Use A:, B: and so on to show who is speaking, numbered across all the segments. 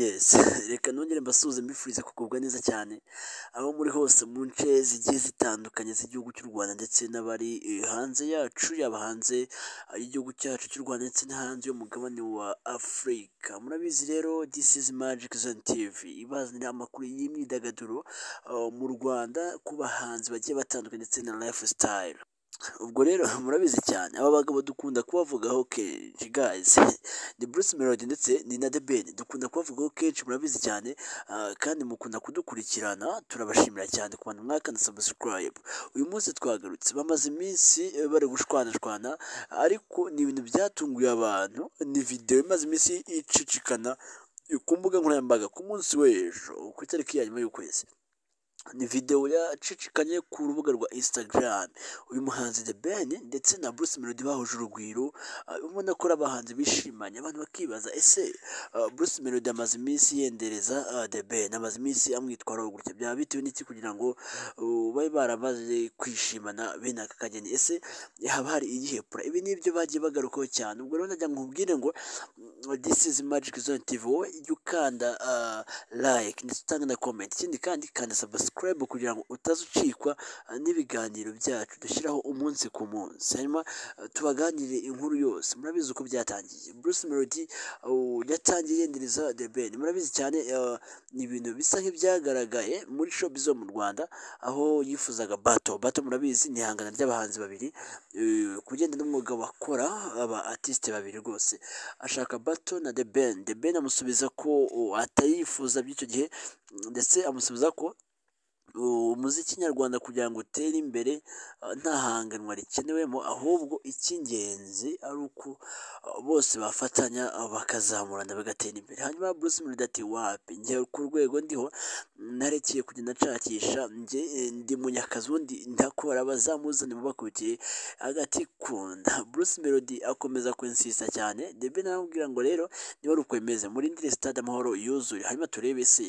A: yes reka nongere mbasuhuze mbifurize kugubwa neza cyane aho muri hose mu nce zigiye zitandukanye z'igihugu cy'u Rwanda ndetse n'abari eh, hanze yacu yaba hanze eh, y'igihugu cyacu cy'u Rwanda ndetse n'hanze y'umugabane wa Afurika murabizi rero this is magic zone tv ibazanira amakuru y'imyidagaduro eh, mu Rwanda ku bahanzi bagiye batandukanye ndetse na lifestyle ubwo rero murabizi cyane aba bagabo dukunda kubavugaho kenshi guys ni Bruce Melody ndetse ni na The Ben dukunda kubavugaho kenshi murabizi cyane ah, kandi mukunda kudukurikirana turabashimira cyane ku bantu mwakanda subscribe uyu munsi twagarutse bamaze iminsi eh, bari gushwanashwana ariko ni ibintu byatunguye abantu ni video imaze iminsi icicikana ku mbuga nkoranyambaga ku munsi w'ejo ku itariki ya nyuma y'ukwezi ni videwo yacicikanye ku rubuga rwa Instagram uyu muhanzi The Ben ndetse na Bruce Melody bahuje urugwiro ah, ubona ko ari abahanzi bishimanye abantu bakibaza ese ah, Bruce Melody amaze iminsi yendereza ah, The Ben amaze iminsi amwitwaraho gutya byaba bitewe n'iki kugira ngo uh, babe baramaze kwishimana bene aka kageni ese haba hari iyihe pura ibi ni ibyo bagiye bagarukaho cyane ubwo rero najya nkubwire ngo mm, this is magic zone tv wowe jya ukanda ah, like ndetse utange na comment ikindi kandi kanda subscribe kugira ngo utaza ucikwa ah, n'ibiganiro byacu dushyiraho umunsi ku munsi hanyuma ah, tubaganirire inkuru yose murabizi uko byatangiye Bruce Melody uh, yatangiye yendereza The Ben murabizi cyane ah, ni ibintu bisa nk'ibyagaragaye muri showbiz zo mu Rwanda aho yifuzaga bato bato murabizi ni ihangana ry'abahanzi babiri eh, ku bijyanye n'umwuga bakora aba artiste babiri rwose ashaka bato na The Ben The Ben amusubiza ko oh, atayifuza by'icyo gihe ndetse amusubiza ko uh, umuziki nyarwanda kugira ngo utere imbere uh, nta hanganwa rikenewemo ahubwo icy'ingenzi ari uko uh, bose bafatanya uh, bakazamurana bagatera imbere hanyuma Bruce Melody ati wapi njye ku rwego ndiho narekeye kugenda nshakisha njye eh, ndi munyakazi ubundi ndakora abazamuzane mubakurikiye hagati kunda Bruce Melody akomeza kwinsista cyane Debe nawe amubwira ngo rero niba ari ukwemeze murindire stade amahoro yuzuye hanyuma turebe se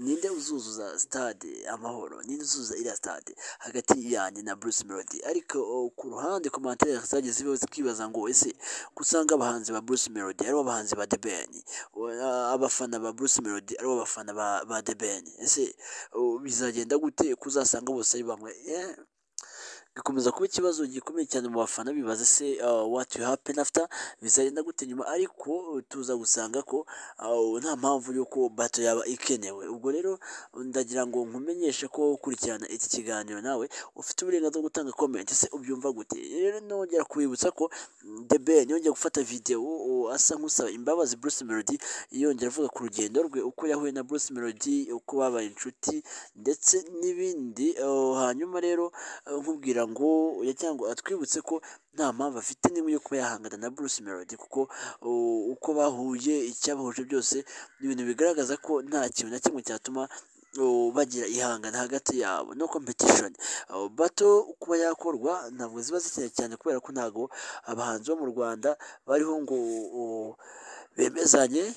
A: ninde uzuzuza stade amahoro ninde uzuzuza iriya stade hagati yanjye na Bruce Melody ariko oh, ku ruhande komantere zagiye ziba zikibaza ngo ese gusanga abahanzi ba Bruce Melody ari bo bahanzi ba The Ben O- a- abafana ba Bruce Melody ari bo bafana ba, ba The Ben ese oh, bizagenda gute kuzasanga bose ari bamwe Eh, bikomeza kuba ikibazo gikomeye cyane mu bafana bibaza se uh, what will happen after bizagenda gute nyuma ariko uh, tuza gusanga ko uh, nta mpamvu y'uko bato yaba ikenewe ubwo rero ndagira ngo nkumenyeshe ko wowe ukurikirana iki kiganiro nawe ufite uburenganzira bwo gutanga comment se ubyumva gute rero nongera kubibutsa ko mm, The Ben yongeye gufata video uh, asa nk'usaba imbabazi Bruce Melody yongera avuga ku rugendo rwe uko yahuye na Bruce Melody uko babaye inshuti ndetse n'ibindi uh, hanyuma rero uh, nkubwira ngo ya- cyangwa atwibutse ko nta mpamvu afite n'imwe yo kuba yahangana na Bruce Melody kuko uh, uko bahuye icyabahuje byose ni ibintu bigaragaza ko nta kintu na kimwe cyatuma uh, bagira ihangana hagati yabo no competition Uh, bato kuba yakorwa ntabwo ziba zikeneye cyane kubera ko ntabwo abahanzi bo mu Rwanda bariho ngo uh, bemezanye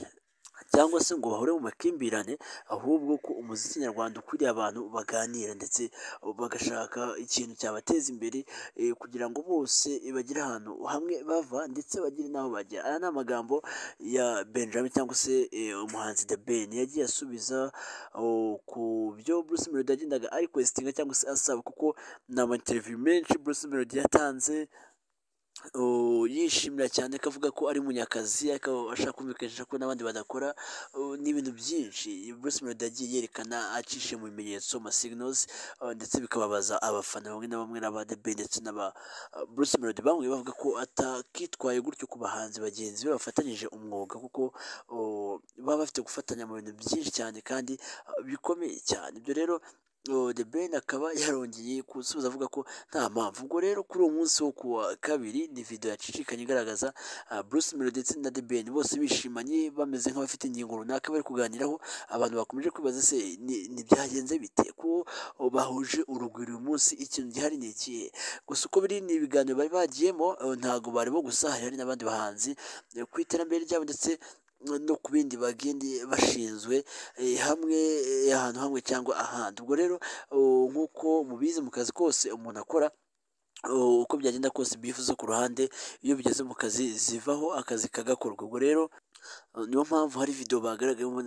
A: cyangwa se ngo bahure mu makimbirane ahubwo ko umuziki nyarwanda ukwiriye abantu baganira ndetse bagashaka ikintu cyabateza imbere eh, kugira ngo bose eh, bagire ahantu hamwe bava ndetse bagire n'aho bajya aya ni amagambo ya Benjamin cyangwa se eh, umuhanzi The Ben yagiye asubiza oh, ku byo Bruce Melody yagendaga ari kwesitinga cyangwa se asaba kuko ni ama interview menshi Bruce Melody yatanze Uh, yishimira cyane akavuga ko ari munyakazi akaba ashaka kumvikanisha ko n'abandi badakora uh, n'ibintu byinshi Bruce Melody yagiye yerekana acishe mu bimenyetso ama signals uh, ndetse bikababaza abafana bamwe na bamwe n'aba The Ben ndetse n'aba uh, Bruce Melody bamwe bavuga ko atakitwaye gutyo ku bahanzi bagenzi be bafatanyije umwuga kuko uh, baba bafite gufatanya mu bintu byinshi cyane kandi uh, bikomeye cyane ibyo rero Oh, The Ben akaba yarongeye gusubiza avuga ko nta mpamvu ubwo rero kuri uwo munsi wo ku wa kabiri ni video yacicikanye igaragaza ah, Bruce Melody ndetse na The Ben bose bishimanye bameze nk'abafite ingingo runaka bari kuganiraho abantu bakomeje kwibaza se ni ni byagenze bite ko oh, bahuje urugwiro uyu munsi ikintu gihari ni ikihe gusa uko biri ni ibiganiro bari bagiyemo oh, ntago bari bo gusa hari hari n'abandi bahanzi eh, ku iterambere ryabo ndetse no ku bindi bagende bashinzwe eh, hamwe eh, ahantu hamwe cyangwa ahandi ubwo rero uh, nk'uko mubizi mu kazi kose umuntu akora uh, uko byagenda kose ibifu zo ku ruhande iyo bigeze mu kazi zivaho akazi kagakorwa ubwo rero niyo mpamvu hari video bagaragayemo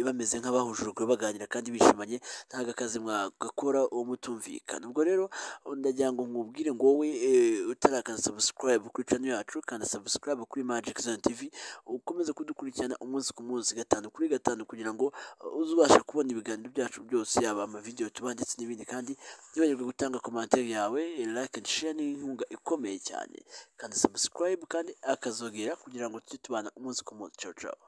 A: bameze nk'abahujurwe baganira kandi bishimanye ntago akazi mwagakora uwo mutumvikana ubwo rero ndagira ngo nkubwire ngo wowe utarakanda subscribe kuri channel yacu kanda subscribe kuri Magic Zone TV ukomeze kudukurikirana umunsi ku munsi gatanu kuri gatanu kugira ngo uzabashe kubona ibiganiro byacu byose yaba amavideo tuba ndetse n'ibindi kandi ntiwibagirwe gutanga commentaire yawe like and share ni inkunga ikomeye cyane kanda subscribe kandi akazogera kugira ngo tujye tubana umunsi ku munsi ciao ciao